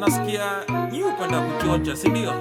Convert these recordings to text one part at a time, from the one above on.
nasikia nyi upenda kuchocha sindio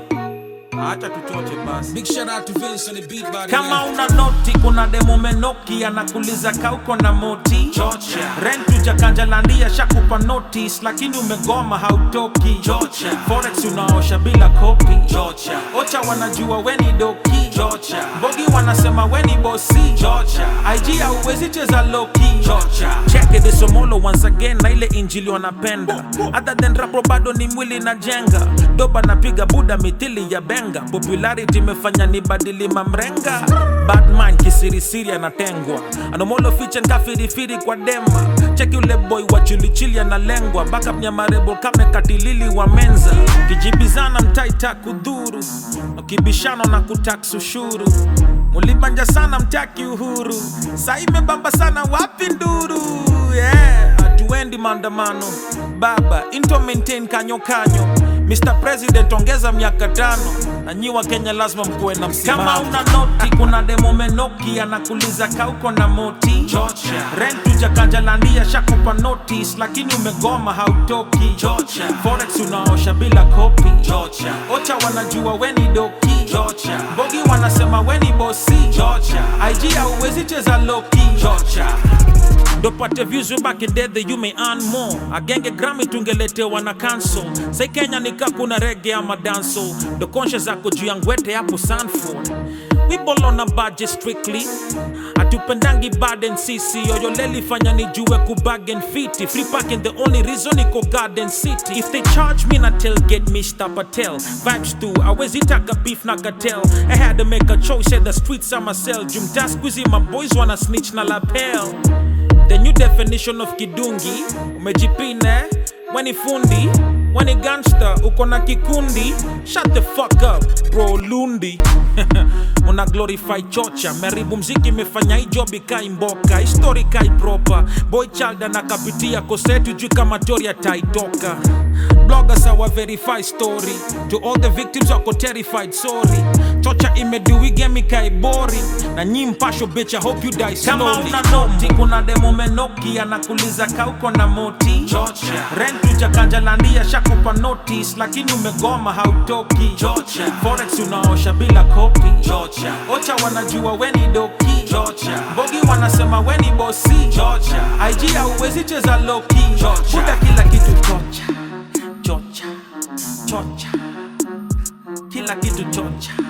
acha tuchoche basi Big shout out to Vince on the beat by the kama way. una noti kuna demo menoki anakuliza kauko na moti Chocha. rent ujakanjalandia shakupa notice lakini umegoma hautoki Chocha. forex unaosha bila kopi Chocha. ocha wanajua weni doki Chocha. bogi wanasema weni bosi Chocha. ig hauwezi cheza loki Chocha. cheke desomolo once again na ile injili wanapenda other than rapo bado ni mwili na jenga doba napiga buda mithili ya benga popularity imefanya ni badili mamrenga badman kisirisiri anatengwa anomolo fichen kafirifiri kwa dema cheki ule boy wa chilichili analengwa backup nyamarebo kame katilili wa menza kijibizana mtaita kudhuru ukibishano na kutax ushuru mulibanja sana mtaki uhuru sa imebamba sana wapi nduru yeah. hatuendi maandamano baba into maintain kanyo kanyo Mr. President ongeza miaka tano na nyi wa Kenya lazima mkuwe na msimamo. Kama una noti kuna demo menoki anakuliza kauko na moti Chocha. rent ujakanjalandia shakupa notice lakini umegoma hautoki Chocha. forex unaosha bila kopi Chocha. ocha wanajua weni doki Chocha. bogi wanasema weni bosi Chocha. ig hauwezi cheza loki Chocha. ndopate views way back in day that you may earn more agenge grami tungeletewa na cancel sai kenya nika kuna rege ama danso ndo conscious zako juu ya ngwete hapo sanford we ball on a budget strictly atupendangi baden sisi yoyoleli fanya nijue kubagen fiti free parking the only reason iko garden city if they charge me na tailgate mr patel vibes tu awezi taka beef na cartel i had to make a choice at the streets ama sell jumta squeezy my boys wanna snitch na lapel The new definition of kidungi umejipine weni fundi weni gangster uko na kikundi shut the fuck up bro lundi una glorify chocha meribu mziki imefanya hii job ikai mboka histori kai proper boy child anakapitia kosetu juu kama toria taitoka bloggers awa verify story to all the victims wako terrified sorry chocha imeduigemi kai boring na nyi mpasho bitch I hope you die slowly kama una noti kuna demo menoki anakuliza kauko na moti Chocha. rent ujakanjalandia shakupa notice lakini umegoma hautoki Chocha. forex unaosha bila kopi Chocha. ocha wanajua weni doki Chocha. bogi wanasema weni bosi Chocha. ig hauwezi cheza loki Chocha. buda kila kitu chocha chocha chocha kila kitu chocha